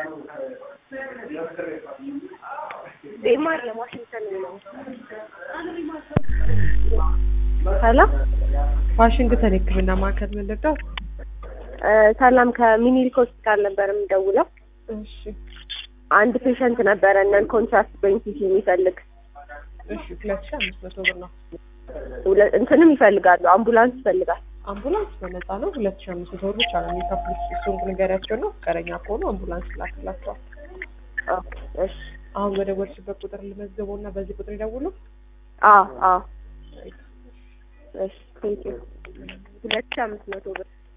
ዴማር ለዋሽንግተን ነው። ሄሎ ዋሽንግተን የሕክምና ማዕከል ምን ልርዳው? እ ሰላም ከሚኒሊክ ሆስፒታል ነበር የምደውለው። እሺ አንድ ፔሸንት ነበረ ነን ኮንትራስት ብሬንሲስ የሚፈልግ እሺ ሁለት ሺህ አምስት መቶ ብር ነው። ሁለ- እንትንም ይፈልጋሉ አምቡላንስ ይፈልጋል። አምቡላንስ በነፃ ነው። ሁለት ሺህ አምስት መቶ ብር ብቻ ነው የሚከፍሉት። እሱን ንገሪያቸው ነው ፈቃደኛ ከሆኑ አምቡላንስ ይላክላቸዋል። ኦኬ እሺ አሁን በደወልሽበት ቁጥር ልመዝገበው እና በዚህ ቁጥር ይደውሉ። አዎ አዎ እሺ ቴንኪው ሁለት ሺህ አምስት መቶ ብር